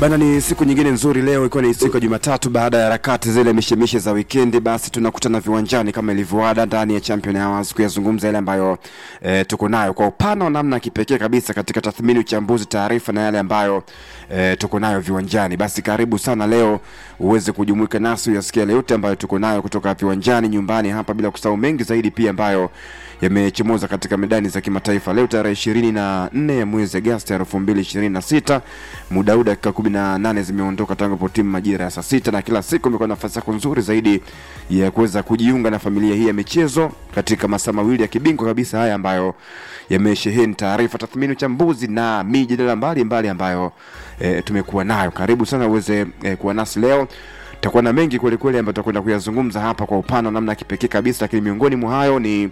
Bana, ni siku nyingine nzuri leo, ikiwa ni siku ya Jumatatu baada ya harakati zile mishemishe za wikendi, basi tunakutana viwanjani kama ilivyoada ndani ya Champion Hours kuyazungumza yale ambayo e, tuko nayo kwa upana wa namna ya kipekee kabisa katika tathmini, uchambuzi, taarifa na yale ambayo e, tuko nayo viwanjani. Basi karibu sana leo uweze kujumuika nasi uyasikia yale yote ambayo tuko nayo kutoka viwanjani, nyumbani hapa, bila kusahau mengi zaidi pia ambayo yamechomoza katika medani za kimataifa leo tarehe ishirini na nne ya mwezi Agosti elfu mbili ishirini na sita muda huu dakika kumi na nane zimeondoka tangu po timu majira ya saa sita na kila siku imekuwa nafasi yako nzuri zaidi ya kuweza kujiunga na familia hii ya michezo katika masaa mawili ya kibingwa kabisa haya ambayo yamesheheni taarifa, tathmini, uchambuzi na mijadala mbalimbali ambayo e, tumekuwa nayo. Karibu sana uweze e, kuwa nasi leo tutakuwa na mengi kwelikweli ambayo tutakwenda kuyazungumza hapa kwa upana namna ya kipekee kabisa, lakini miongoni mwa hayo ni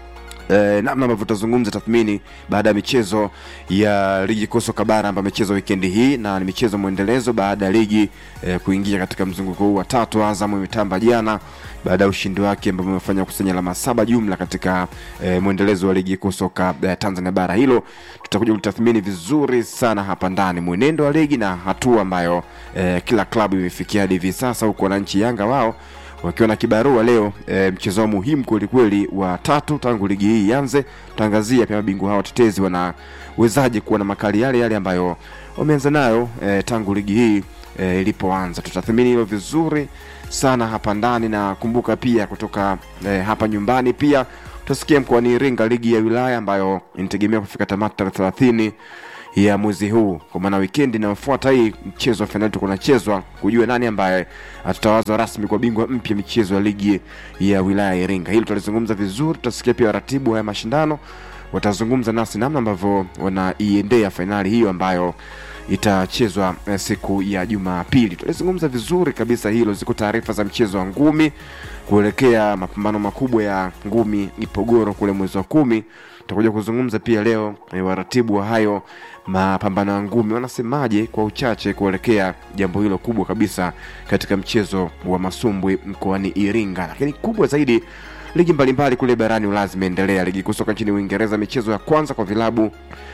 eh, namna ambavyo tutazungumza tathmini baada ya michezo ya ligi kuu soka bara ambayo imechezwa wikendi hii na ni michezo mwendelezo baada ya ligi eh, kuingia katika mzunguko huu wa tatu. Azam imetamba jana baada ya ushindi wake ambao umefanya kusanya alama saba jumla katika eh, mwendelezo wa ligi kuu soka eh, Tanzania bara. Hilo tutakuja kutathmini vizuri sana hapa ndani, mwenendo wa ligi na hatua ambayo eh, kila klabu imefikia hadi hivi sasa, huku wananchi Yanga wao wakiwa na kibarua leo e, mchezo muhimu kwelikweli wa tatu tangu ligi hii ianze. Tutaangazia pia mabingwa hao watetezi wanawezaje kuwa na makali yale yale ambayo wameanza nayo e, tangu ligi hii e, ilipoanza. Tutathmini hilo vizuri sana hapa ndani, na kumbuka pia kutoka e, hapa nyumbani pia tutasikia mkoani Iringa ligi ya wilaya ambayo inategemea kufika tamati tarehe thelathini ya mwezi huu, kwa maana wikendi inayofuata hii mchezo wa fainali tuko nachezwa kujua nani ambaye atatawazwa rasmi kwa bingwa mpya michezo ya ligi ya wilaya ya Iringa. Hili tutalizungumza vizuri, tutasikia pia waratibu haya mashindano watazungumza nasi namna ambavyo wanaiendea fainali hiyo ambayo itachezwa eh, siku ya Jumapili. Tutalizungumza vizuri kabisa hilo. Ziko taarifa za mchezo wa ngumi kuelekea mapambano makubwa ya ngumi Ipogoro kule mwezi wa kumi. Tutakuja kuzungumza pia leo eh, waratibu wa hayo mapambano ya ngumi wanasemaje kwa uchache kuelekea jambo hilo kubwa kabisa katika mchezo wa masumbwi mkoani Iringa, lakini kubwa zaidi ligi mbalimbali kule barani Ulaya zimeendelea. Ligi kuu soka nchini Uingereza, michezo ya kwanza kwa vilabu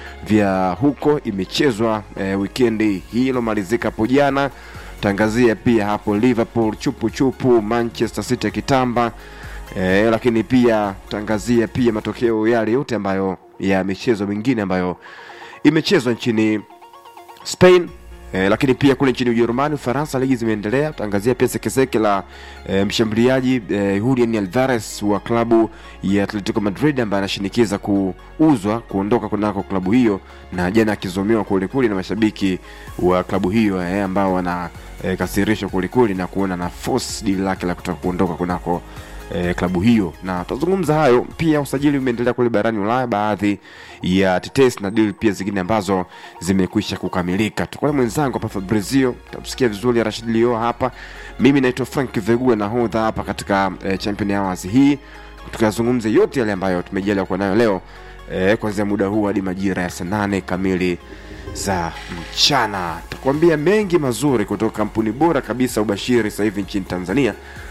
vya huko imechezwa e, wikendi hii ilomalizika hapo jana. Tangazia pia hapo Liverpool chupu chupu, Manchester City kitamba e, lakini pia tangazia pia matokeo yale yote ambayo ya michezo mingine ambayo imechezwa nchini Spain E, lakini pia kule nchini Ujerumani, Ufaransa, ligi zimeendelea. Tutaangazia pia sekeseke la e, mshambuliaji e, Julian Alvarez wa klabu ya Atletico Madrid ambaye anashinikiza kuuzwa kuondoka kunako klabu hiyo, na jana akizomewa kwelikweli na mashabiki wa klabu hiyo e, ambao wana e, kasirishwa kwelikweli na kuona na force deal lake la kutaka kuondoka kunako eh, klabu hiyo na tutazungumza hayo pia. Usajili umeendelea kule barani Ulaya, baadhi ya tetesi na deal pia zingine ambazo zimekwisha kukamilika. Tuko na mwenzangu hapa Fabrizio, tamsikia vizuri Rashid Lio hapa. Mimi naitwa Frank Vegula, nahodha hapa katika eh, Champion Hours hii, tukazungumza yote yale ambayo tumejaliwa kuwa nayo leo eh, kuanzia muda huu hadi majira ya saa nane kamili za mchana. Takuambia mengi mazuri kutoka kampuni bora kabisa ubashiri sasa hivi nchini Tanzania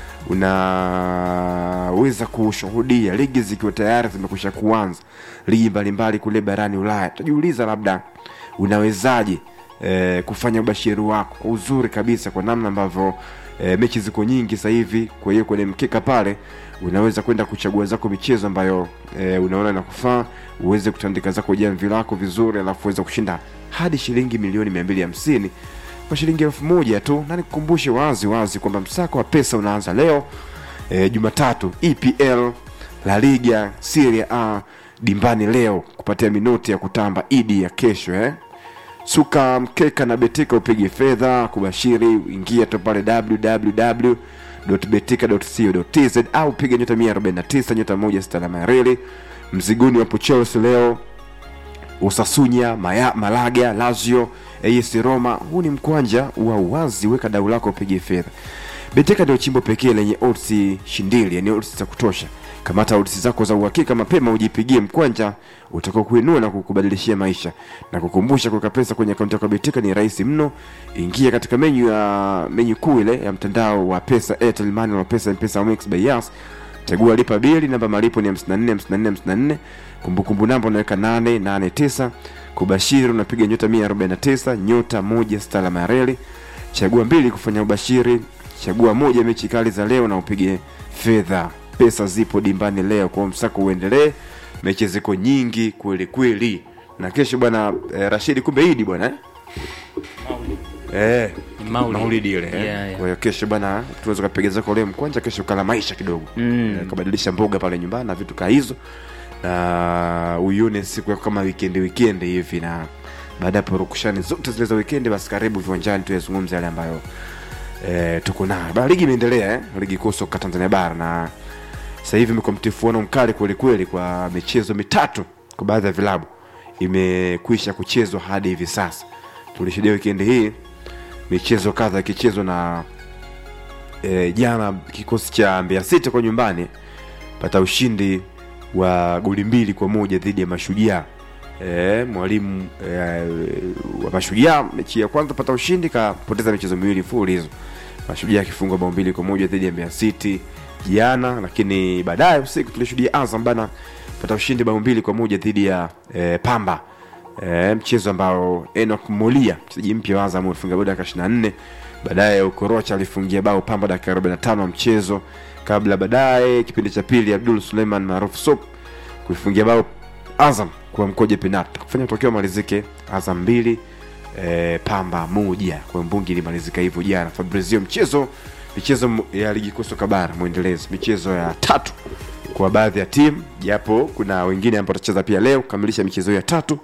unaweza kushuhudia ligi zikiwa tayari zimekwisha kuanza, ligi mbalimbali kule barani Ulaya. Utajiuliza labda unawezaje e, kufanya ubashiri wako kwa uzuri kabisa, kwa namna ambavyo e, mechi ziko nyingi sasa hivi. Kwa hiyo kwenye mkeka pale unaweza kwenda kuchagua zako michezo ambayo e, unaona inakufaa, uweze kutandika zako jamvi lako vizuri, alafu uweze kushinda hadi shilingi milioni mia mbili hamsini kwa shilingi elfu moja tu, na nikukumbushe wazi wazi kwamba msako wa pesa unaanza leo e, Jumatatu. EPL, La Liga, Serie A dimbani leo kupatia minoti ya kutamba idi ya kesho eh. Suka mkeka na betika upige fedha kubashiri, ingia tu pale www.betika.co.tz au piga nyota 149 nyota moja sita alama ya reli. Mziguni wapo Chelsea leo Usasunya, Maya, Malaga, Lazio, AS Roma. Huu ni mkwanja wa uwazi, weka dau lako upige fedha. Beteka ndio chimbo pekee lenye odds shindili, yani odds za kutosha. Kamata odds zako za uhakika mapema, ujipigie mkwanja utakao kuinua na kukubadilishia maisha. Na kukumbusha, kuweka pesa kwenye akaunti yako Beteka ni rahisi mno. Ingia katika menyu ya menyu kuu ile ya mtandao wa pesa, Airtel Money na pesa, M-Pesa, Mix by Yas chagua lipa bili namba malipo ni 54 54 54 kumbukumbu namba unaweka 889 kubashiri unapiga nyota 149 nyota moja stala mareli chagua mbili kufanya ubashiri chagua moja mechi kali za leo na upige fedha pesa zipo dimbani leo kwa msako uendelee mechi ziko nyingi kweli kweli na kesho bwana eh, rashidi kumbe idi bwana eh? Eh, Ni Maulid. maulidi ile eh. Yeah, yeah. kwa hiyo kesho bana tunaweza ukapiga zako leo mkwanja kesho ukala maisha kidogo Mm. Eh, ukabadilisha mboga pale nyumbani na vitu kaa hizo na uione siku yako kama wikendi wikendi hivi na baada ya purukushani zote zile za wikendi basi karibu viwanjani tuyazungumze yale ambayo eh, tuko nayo Ba, ligi imeendelea eh? ligi kuu soka tanzania bara na sasa hivi imekuwa mtifuano mkali kwelikweli kwa michezo mitatu kwa baadhi ya vilabu imekwisha kuchezwa hadi hivi sasa tulishuhudia wikendi hii michezo kadha ikichezwa na e, jana kikosi cha Mbeya City kwa nyumbani pata ushindi wa goli mbili kwa moja dhidi ya Mashujaa. E, mwalimu e, wa Mashujaa mechi ya kwanza pata ushindi kapoteza michezo miwili mfululizo, Mashujaa akifungwa bao mbili kwa moja dhidi ya Mbeya City jana, lakini baadaye usiku tulishuhudia Azam bana pata ushindi bao mbili kwa moja dhidi ya e, Pamba e, mchezo ambao Enoch Molia mchezaji mpya wa Azam alifunga bao dakika 24 baadaye Okorocha alifungia bao Pamba dakika 45 ya mchezo kabla baadaye kipindi cha pili Abdul Suleiman maarufu Sop kuifungia bao Azam kwa mkoje penalti kufanya tokeo malizike Azam mbili e, Pamba moja kwa mbungi ilimalizika hivyo jana Fabrizio mchezo michezo m- ya ligi kuu soka bara mwendelezo michezo ya tatu kwa baadhi ya timu japo kuna wengine ambao watacheza pia leo kukamilisha michezo ya tatu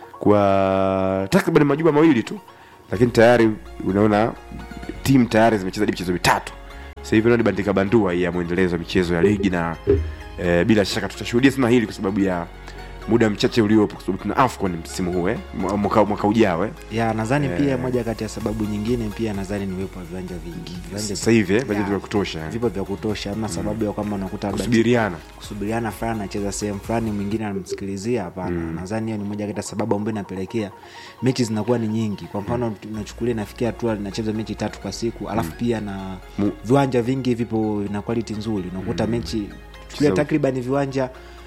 kwa takriban majuma mawili tu lakini tayari unaona timu tayari zimecheza hadi michezo mitatu sasa hivi ni bandika bandua ya mwendelezo wa michezo ya ligi na e, bila shaka tutashuhudia sana hili kwa sababu ya muda mchache uliopo kwa sababu tuna afcon msimu huu eh? Mwa- mwaka, mwaka ujao eh? ya nadhani Eh. pia moja kati ya sababu nyingine pia nadhani ni uwepo wa viwanja vingi viwanja sasa hivi eh? Ya. bajeti vya kutosha eh? vipo vya kutosha hamna sababu ya kwamba unakuta labda kusubiriana kusubiriana fulani anacheza sehemu fulani mwingine anamsikilizia hapana nadhani hiyo ni moja kati ya sababu ambayo inapelekea mechi zinakuwa ni nyingi kwa mfano unachukulia inafikia hatua linacheza mechi tatu kwa siku alafu pia na Mu- viwanja vingi vipo na quality nzuri unakuta mechi chukulia So- takriban viwanja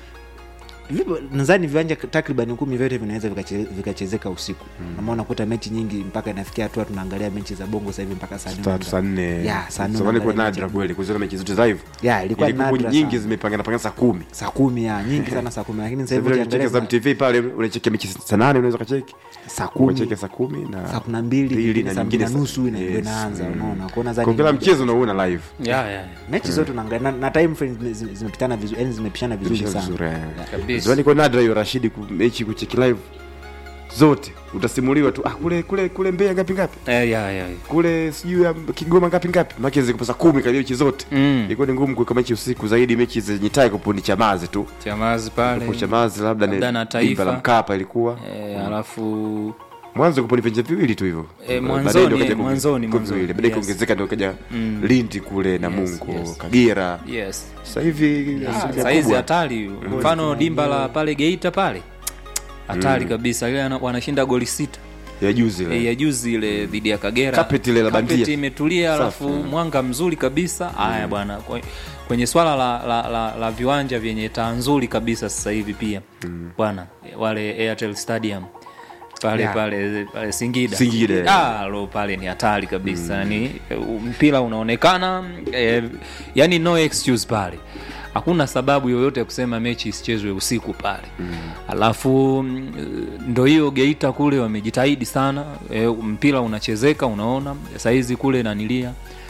vipo nadhani viwanja takriban kumi vyote vinaweza vikache- vikachezeka usiku mm. unakuta mechi nyingi mpaka inafikia hatua tunaangalia mechi za bongo sasa hivi mpaka saa nne tatu saa nne Ya, saa nne zamani kwa unaangalia nadra mechi. kweli kuziona mechi zote za hivyo ya ilikuwa ilikuwa nadra nyingi sana. zimepangana pangana saa kumi saa kumi ya nyingi sana saa kumi lakini sasa Sasa hivi vile ukicheki ukiangalia Azam TV pale unachekia mechi saa nane unaweza kacheki saa kumi ukacheki saa kumi na saa kumi na mbili mbili nyingine na saa mbili nyingine na nusu ina- yes. ndio inaanza Mm. unaona kuona kwa kila mchezo unauona live yeah, yeah. mechi zote unaangalia na, na time frame zime- zime- zimepitana vizuri yani zimepishana vizuri Vizuri, sana vizuri, eh. Kabisa. Zamani kwa nadra hiyo Rashidi ku- mechi kucheki live zote utasimuliwa tu ah, kule kule kule Mbeya ngapi ngapi Eh, yeah, yeah. kule sijui ya Kigoma ngapi ngapi maki ziko saa kumi karibia mechi zote Mm. ilikuwa ni ngumu kuweka mechi usiku zaidi mechi zenye tai kupundi chamazi tu chamazi pale kwa chamazi labda Labda na ni Taifa. dimba la Mkapa ilikuwa eh, alafu mwanzo kupo ni viwanja viwili tu hivyo Eh, Baadaye mwanzoni, ndio kaja eh, kuonge- mwanzoni, kuwa mwanzoni, viwili. baadaye yes. kuongezeka ndio kaja Mm. Lindi kule na Yes, Mungu yes. Kagera yes sasa hivi Ah, asilimia saizi kubwa. hatari mfano dimba la pale geita pale hatari kabisa ile ana- wanashinda goli sita ya juzi ile. e, ya juzi ile dhidi ya kagera Carpet ile la bandia. Carpet imetulia Safi. alafu mwanga mzuri kabisa haya bwana Kwe- kwenye swala la, la, la, la viwanja vyenye taa nzuri kabisa sasa hivi pia bwana wale airtel stadium pale Yeah. pale pale singida Singida. ah, lo pale ni hatari kabisa yani mpira unaonekana eh, yani no excuse pale hakuna sababu yoyote ya kusema mechi isichezwe usiku pale mm. alafu mm, ndo hiyo geita kule wamejitahidi sana e, mpira unachezeka unaona sahizi kule nanilia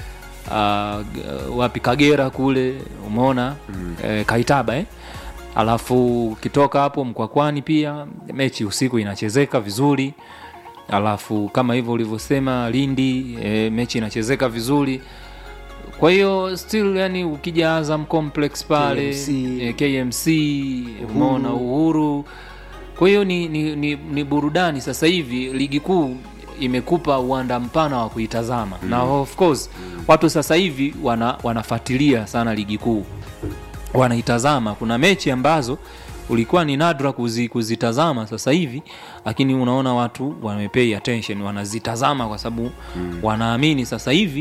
uh, wapi kagera kule umeona mm. e, kaitaba eh? alafu ukitoka hapo mkwakwani pia mechi usiku inachezeka vizuri alafu kama hivyo ulivyosema lindi e, mechi inachezeka vizuri kwa hiyo still yani ukija azam complex pale KMC. e, kmc umeona uhuru kwa hiyo ni, ni, ni, ni burudani sasa hivi ligi kuu imekupa uwanda mpana wa kuitazama mm. na of course watu sasa hivi wana, wanafuatilia sana ligi kuu wanaitazama kuna mechi ambazo ulikuwa ni nadra kuzi, kuzitazama sasa hivi lakini unaona watu wamepay attention wanazitazama kwa sababu mm. wanaamini sasa hivi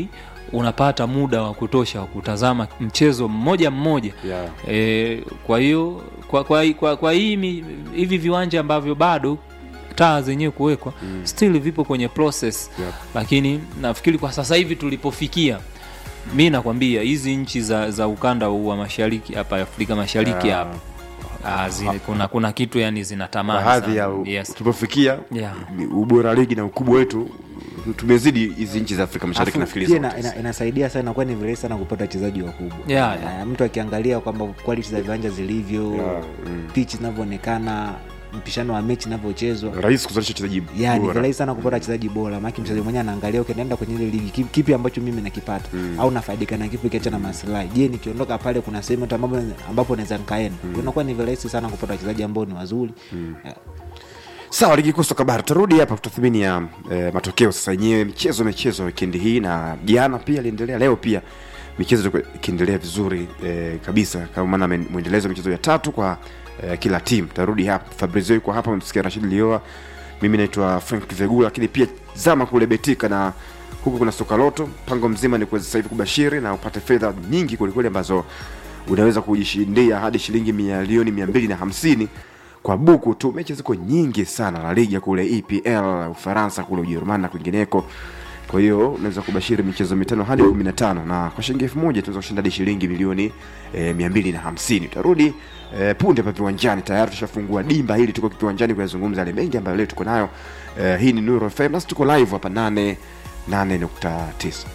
unapata muda wa kutosha wa kutazama mchezo mmoja mmoja Yeah. e, kwa hiyo kwa, kwa, kwa, kwa hii mi- hivi viwanja ambavyo bado taa zenyewe kuwekwa mm. still vipo kwenye process Yep. lakini nafikiri kwa sasa hivi tulipofikia mi nakwambia hizi nchi za, za ukanda huu wa mashariki hapa afrika mashariki Yeah. hapa ah, zile, kuna, kuna kitu yani kwa zinatamani hadhi ya sana. u- yes. tulipofikia Yeah. ni ubora wa ligi na ukubwa wetu tumezidi hizi nchi za afrika mashariki Afu, nafikiri pia zote. ina, ina, inasaidia sana inakuwa ni virahisi sana kupata wachezaji wakubwa Yeah, yeah. Eh, mtu akiangalia kwamba quality za viwanja zilivyo Yeah, mm. pitch zinavyoonekana mpishano wa mechi inavyochezwa rahisi kuzalisha wachezaji ya ni bora. virahisi sana kupata wachezaji bora maake mchezaji mwenyewe anaangalia okay, naenda kwenye ile ligi kipi, kipi ambacho mimi nakipata au nafaidika na kipi kiacha na maslahi je nikiondoka pale kuna sehemu hata ambapo ambapo naweza nikaenda unakuwa ni virahisi sana kupata wachezaji ambao ni wazuri Eh, sawa ligi kuu soka bara tutarudi hapa kutathmini ya eh, matokeo sasa yenyewe michezo michezo wikendi hii na jana pia iliendelea leo pia michezo ilikuwa ikiendelea vizuri eh, kabisa kama maana men- mwendelezo wa michezo ya tatu kwa eh, kila timu tarudi hapa fabrizio yuko hapa msikia rashid lioa mimi naitwa frank vegula lakini pia zama kule betika na huku kuna soka loto mpango mzima ni kuweza sasa hivi kubashiri na upate fedha nyingi kwelikweli ambazo unaweza kujishindia hadi shilingi milioni mia mbili na hamsini kwa buku tu mechi ziko nyingi sana la liga kule epl ufaransa kule ujerumani na kwingineko kwa hiyo unaweza kubashiri michezo mitano hadi kumi na tano na kwa shilingi elfu moja tunaweza kushinda hadi shilingi milioni e, mia mbili na hamsini utarudi e, punde pa viwanjani tayari tushafungua dimba hili tuko viwanjani kuyazungumza yale mengi ambayo leo tuko nayo e, hii ni nuru fm nasi tuko live hapa nane nane nukta tisa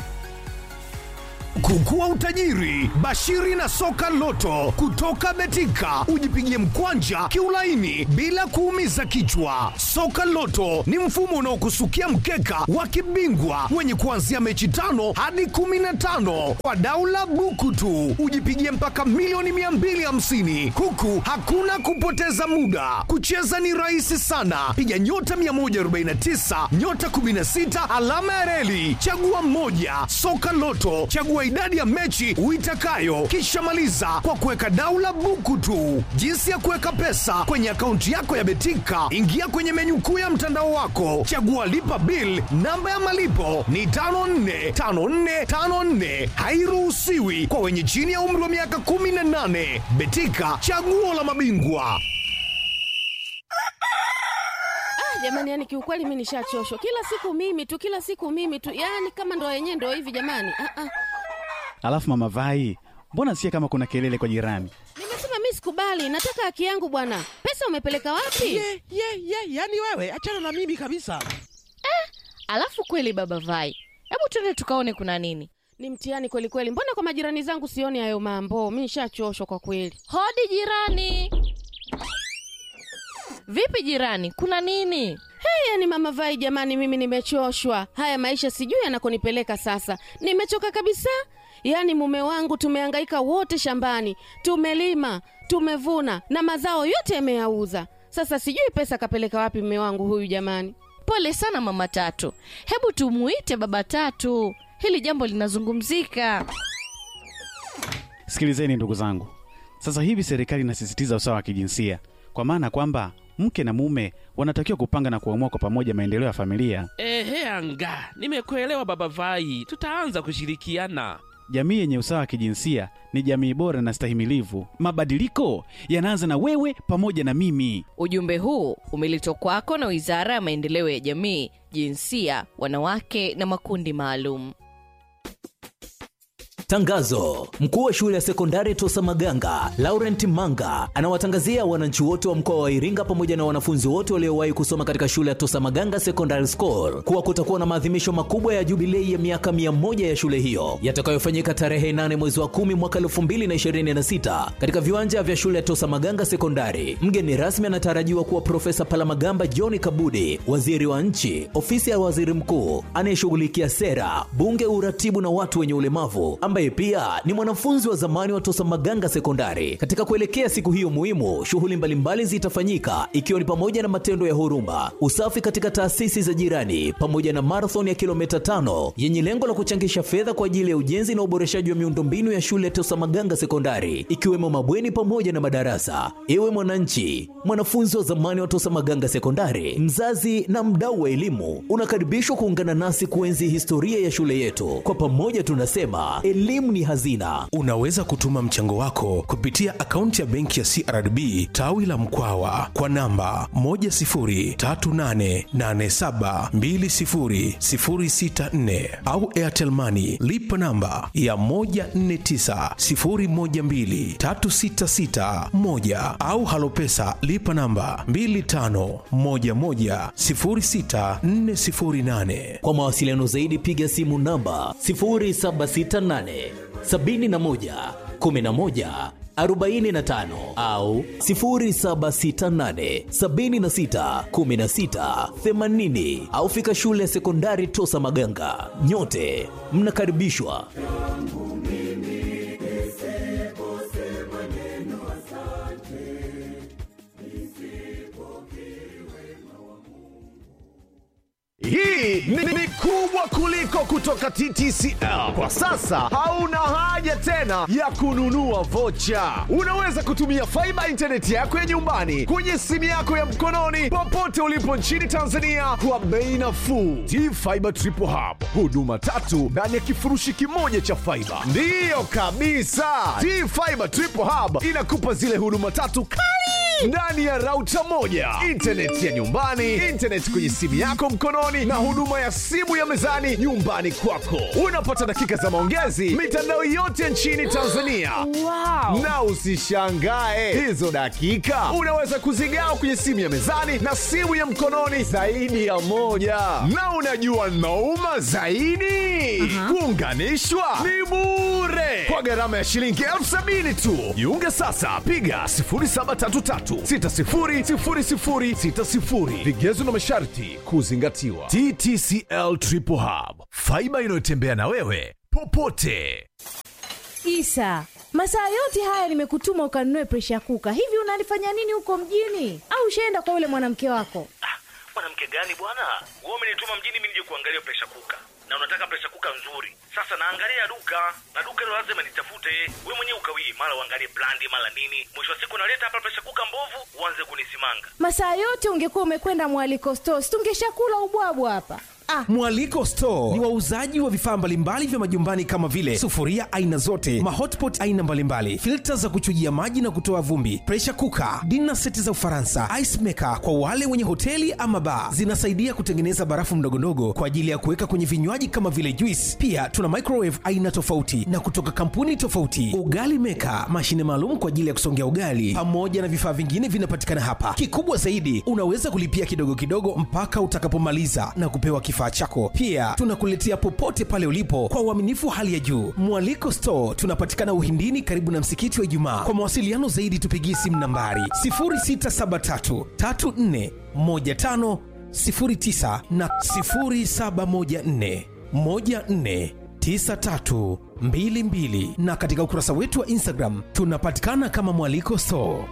Kukua utajiri, bashiri na soka loto kutoka Betika, ujipigie mkwanja kiulaini bila kuumiza kichwa. Soka loto ni mfumo unaokusukia mkeka wa kibingwa wenye kuanzia mechi tano hadi kumi na tano kwa daula buku tu, ujipigie mpaka milioni 250 huku hakuna kupoteza muda. Kucheza ni rahisi sana, piga nyota 149 nyota 16 alama ya reli, chagua mmoja. Soka Loto, chagua idadi ya mechi uitakayo, kisha maliza kwa kuweka daula buku tu. Jinsi ya kuweka pesa kwenye akaunti yako ya Betika, ingia kwenye menyu kuu ya mtandao wako, chagua lipa bill. Namba ya malipo ni 545454, hairuhusiwi kwa wenye chini ya umri wa miaka 18. Betika, chaguo la mabingwa. Ah, jamani, yani kiukweli mi nishachoshwa. Kila siku mimi tu, kila siku mimi tu, yani kama ndo yenyewe ndo hivi jamani. Ah, ah. Alafu mama Vai, mbona sikia kama kuna kelele kwa jirani? Nimesema mi sikubali, nataka haki yangu bwana. Pesa umepeleka wapi? ye ye ye yani wewe achana na mimi kabisa Alafu kweli baba Vai, hebu twende tukaone kuna nini. Ni mtihani kweli kweli. Mbona kwa majirani zangu sioni hayo mambo? Mi nishachoshwa kwa kweli. Hodi jirani. Vipi jirani, kuna nini? Hey, yani mama Vai, jamani, mimi nimechoshwa. Haya maisha sijui yanakonipeleka sasa. Nimechoka kabisa. Yaani mume wangu tumehangaika wote shambani, tumelima, tumevuna na mazao yote yameyauza. Sasa sijui pesa kapeleka wapi mume wangu huyu jamani. Pole sana mama Tatu, hebu tumuite baba Tatu, hili jambo linazungumzika. Sikilizeni ndugu zangu, sasa hivi serikali inasisitiza usawa wa kijinsia, kwa maana kwamba mke na mume wanatakiwa kupanga na kuamua kwa pamoja maendeleo ya familia. ehe anga nimekuelewa baba vai tutaanza kushirikiana Jamii yenye usawa wa kijinsia ni jamii bora na stahimilivu. Mabadiliko yanaanza na wewe pamoja na mimi. Ujumbe huu umeletwa kwako na Wizara ya Maendeleo ya Jamii, Jinsia, Wanawake na Makundi Maalum. Tangazo: mkuu wa shule ya sekondari Tosa Maganga Laurent Manga anawatangazia wananchi wote wa mkoa wa Iringa pamoja na wanafunzi wote waliowahi kusoma katika shule ya Tosa Maganga Secondary School kuwa kutakuwa na maadhimisho makubwa ya jubilei ya miaka mia moja ya shule hiyo yatakayofanyika tarehe 8 mwezi wa 10 mwaka 2026 katika viwanja vya shule ya Tosa Maganga Sekondari. Mgeni rasmi anatarajiwa kuwa Profesa Palamagamba John Kabudi, waziri wa nchi, ofisi ya waziri mkuu anayeshughulikia sera, bunge, uratibu na watu wenye ulemavu ambaye ambaye pia ni mwanafunzi wa zamani wa Tosa Maganga Sekondari. Katika kuelekea siku hiyo muhimu, shughuli mbalimbali zitafanyika ikiwa ni pamoja na matendo ya huruma, usafi katika taasisi za jirani, pamoja na marathon ya kilomita tano yenye lengo la kuchangisha fedha kwa ajili ya ujenzi na uboreshaji wa miundombinu ya shule ya Tosa Maganga Sekondari, ikiwemo mabweni pamoja na madarasa. Ewe mwananchi, mwanafunzi wa zamani wa Tosa Maganga Sekondari, mzazi na mdau wa elimu, unakaribishwa kuungana nasi kuenzi historia ya shule yetu. Kwa pamoja tunasema elimu ni hazina. Unaweza kutuma mchango wako kupitia akaunti ya benki ya CRDB tawi la Mkwawa kwa namba 10388720064 au Airtel Money lipa namba ya 1490123661 au Halopesa lipa namba 25110648. Kwa mawasiliano zaidi piga simu namba 0768 71 11 45 au 0768 76 16 80 au fika shule ya sekondari Tosa Maganga. Nyote mnakaribishwa. Hii ni, ni kubwa kuliko kutoka TTCL. Kwa sasa hauna haja tena ya kununua vocha. Unaweza kutumia faiba intaneti yako ya nyumbani kwenye simu yako ya mkononi popote ulipo nchini Tanzania kwa bei nafuu. T-Fiber Triple Hub, huduma tatu ndani ya kifurushi kimoja cha faiba. Ndiyo kabisa, T-Fiber Triple Hub inakupa zile huduma tatu kali ndani ya rauta moja, intaneti ya nyumbani, intaneti kwenye simu yako mkononi, na huduma ya simu ya mezani nyumbani kwako. Unapata dakika za maongezi mitandao yote nchini Tanzania. Wow. Na usishangae hizo dakika unaweza kuzigawa kwenye simu ya mezani na simu ya mkononi zaidi ya moja. Na unajua nauma zaidi, kuunganishwa ni bure kwa gharama ya shilingi elfu sabini tu. Jiunge sasa, piga 0733600060. Vigezo na masharti kuzingatiwa. TTCL Triple Hub, faiba inayotembea na wewe popote. Isa, masaa yote haya nimekutuma ukanunue presha kuka. Hivi unalifanya nini huko mjini? Au ushaenda kwa yule mwanamke wako? mwanamke gani bwana wewe umenituma mjini mimi nije kuangalia presha kuka na unataka presha kuka nzuri sasa naangalia duka na duka hilo lazima nitafute we mwenyewe ukawii mara uangalie brandi mara nini mwisho wa siku naleta hapa presha kuka mbovu uanze kunisimanga Masaa yote ungekuwa umekwenda mwaliko stores, tungeshakula ubwabwa hapa. Ah, Mwaliko Store ni wauzaji wa vifaa mbalimbali vya majumbani kama vile sufuria aina zote, mahotpot aina mbalimbali, filta za kuchujia maji na kutoa vumbi, pressure cooker, dinner seti za Ufaransa, ice maker kwa wale wenye hoteli ama bar. Zinasaidia kutengeneza barafu ndogondogo kwa ajili ya kuweka kwenye vinywaji kama vile juice. Pia tuna microwave aina tofauti na kutoka kampuni tofauti, ugali maker, mashine maalum kwa ajili ya kusongea ugali, pamoja na vifaa vingine vinapatikana hapa. Kikubwa zaidi, unaweza kulipia kidogo kidogo mpaka utakapomaliza na kupewa kifaa chako. Pia tunakuletea popote pale ulipo kwa uaminifu wa hali ya juu. Mwaliko Store tunapatikana Uhindini, karibu na msikiti wa Ijumaa. Kwa mawasiliano zaidi, tupigie simu nambari 0673 34 15 09 na 0714 14 9322 na katika ukurasa wetu wa Instagram tunapatikana kama Mwaliko Store.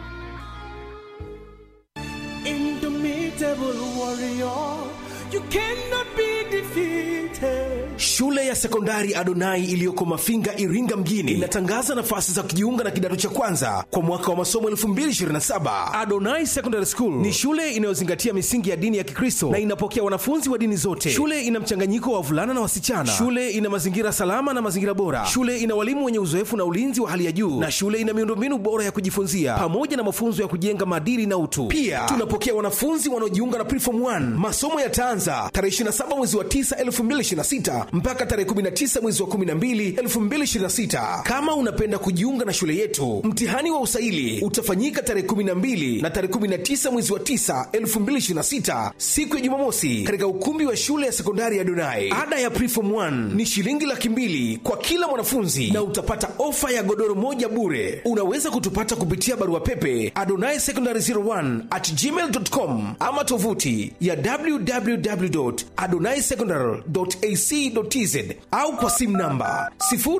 Indomitable warrior, you cannot be defeated. Shule ya sekondari Adonai iliyoko Mafinga, Iringa mjini inatangaza nafasi za kujiunga na kidato cha kwanza kwa mwaka wa masomo 2027. Adonai Secondary School ni shule inayozingatia misingi ya dini ya Kikristo na inapokea wanafunzi wa dini zote. Shule ina mchanganyiko wa wavulana na wasichana. Shule ina mazingira salama na mazingira bora. Shule ina walimu wenye uzoefu na ulinzi wa hali ya juu, na shule ina miundombinu bora ya kujifunzia pamoja na mafunzo ya kujenga maadili na utu. Pia tunapokea wanafunzi wanaojiunga na Preform 1. Masomo yataanza tarehe 27 mwezi wa 9 2026 mpaka tarehe 19 mwezi wa 12 2026. Kama unapenda kujiunga na shule yetu, mtihani wa usaili utafanyika tarehe 12 na tarehe 19 mwezi wa 9 2026, siku ya Jumamosi, katika ukumbi wa shule ya sekondari ya Donai. Ada ya Preform 1 ni shilingi laki mbili kwa kila mwanafunzi na utapata ofa ya godoro moja bure. Unaweza kutupata kupitia barua pepe adonai secondary 01 at gmail.com ama tovuti ya www.adonaisecondary.ac.tz limited au kwa simu namba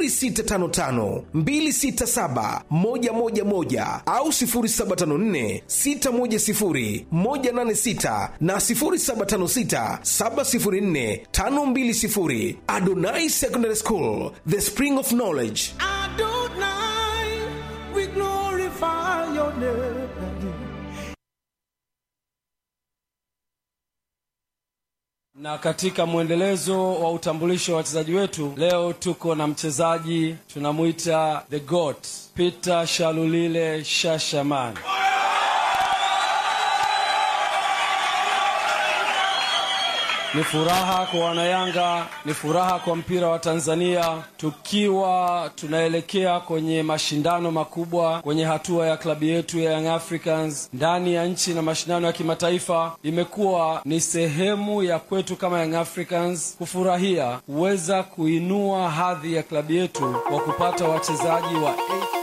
0655267111 au 0754610186 na 0756704520 adonai secondary school the spring of knowledge Adonai, we glorify your name. na katika mwendelezo wa utambulisho wa wachezaji wetu leo tuko na mchezaji tunamwita the goat peter shalulile shashaman ni furaha kwa wanayanga ni furaha kwa mpira wa tanzania tukiwa tunaelekea kwenye mashindano makubwa kwenye hatua ya klabu yetu ya young africans ndani ya nchi na mashindano ya kimataifa imekuwa ni sehemu ya kwetu kama young africans kufurahia kuweza kuinua hadhi ya klabu yetu kwa kupata wachezaji wa